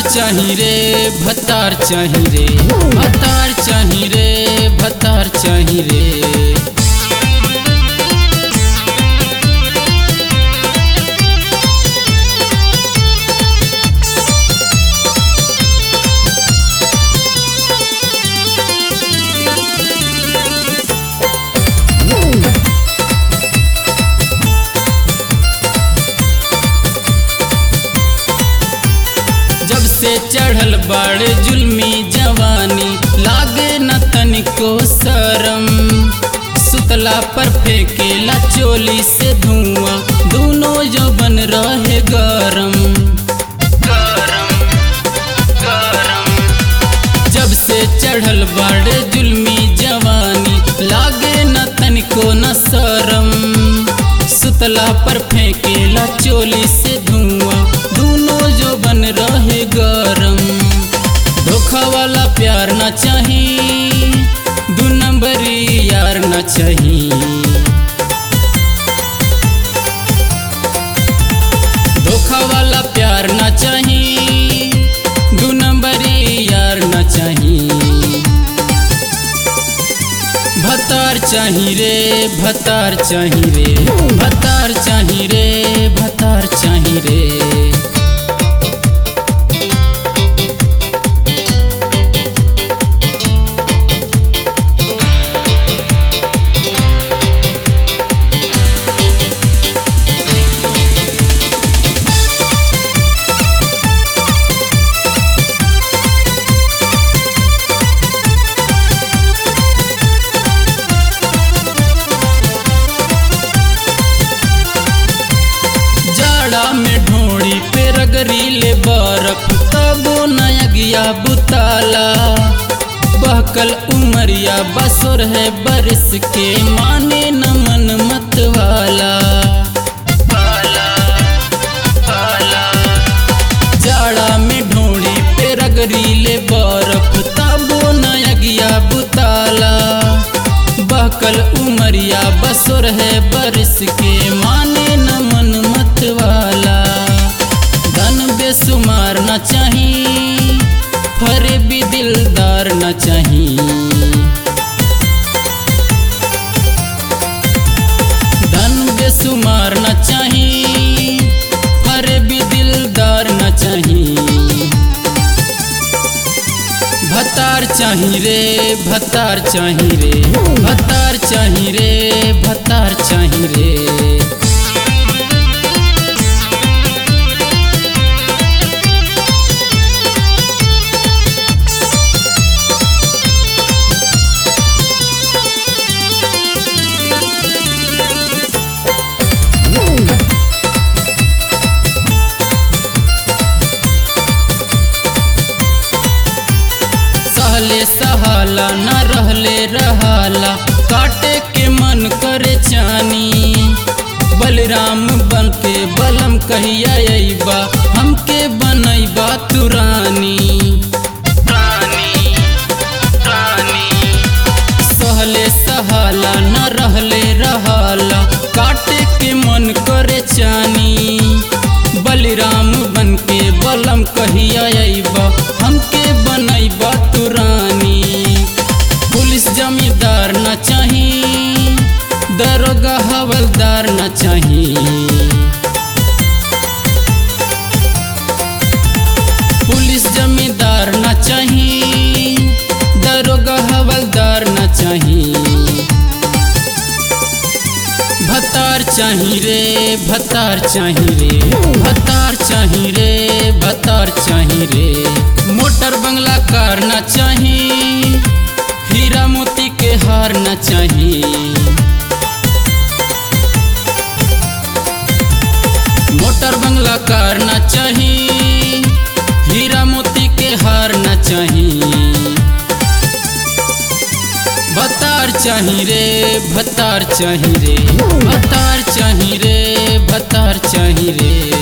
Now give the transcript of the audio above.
चाही रे भतार चाही रे भतार चाही रे भतार चाही रे जब से चढ़ल बाड़े जुल्मी जवानी लागे न तनिको शरम सुतला पर फेंकेला चोली से धुआं दोनों जबन रहे गरम गरम गरम जब से चढ़ल बाड़े जुल्मी जवानी लागे न तनिको न शरम सुतला पर फेंकेला चोली से धुआं दोनों जो बन रहे गरम धोखा वाला प्यार न चाही दू नंबरी यार न चाही धोखा वाला प्यार न चाही दू नंबरी यार न चाही भतार चाही रे भतार चाही रे भतार चाही रे भतार चाही रे जाड़ा में ढोड़ी पे रगरी ले बर्फ तबो नया गया बुताला बहकल उमरिया बसुर है बरस के माने न मन मत वाला वाला, वाला। जाड़ा में ढोड़ी पे रगरी ले बर्फ तबो नया गया बुताला बहकल उमरिया बसुर है बरस के माने न मन मत वाला धन बेसुमार न चाही फरे भी दिलदार न चाही धन बेसुमार न चाही फरे भी दिलदार न चाही भतार चाही रे भतार चाही रे भतार चाही रे भतार चाही रे सहले सहाला न रहले रहाला काटे के मन करे चानी बलराम बन के बलम कहिया अइबा हमके बनैबा तुरानी रानी रानी सहले सहाला न रहले रहाला काटे के मन करे चानी बलराम बन के बलम कहिया अइबा हमके बनैबा तुरानी पुलिस जमींदार न चाही दरोगा हवलदार न चाही पुलिस जमींदार न चाही दरोगा हवलदार न चाही भतार चाही रे भतार चाही रे भतार चाही रे भतार चाही रे मोटर बंगला कार न चाही हीरा मोती के हार न चाही मोटर बंगला कार न चाही हीरा मोती के हार न चाही भतार चाही रे भतार चाही रे भतार चाही रे भतार चाही रे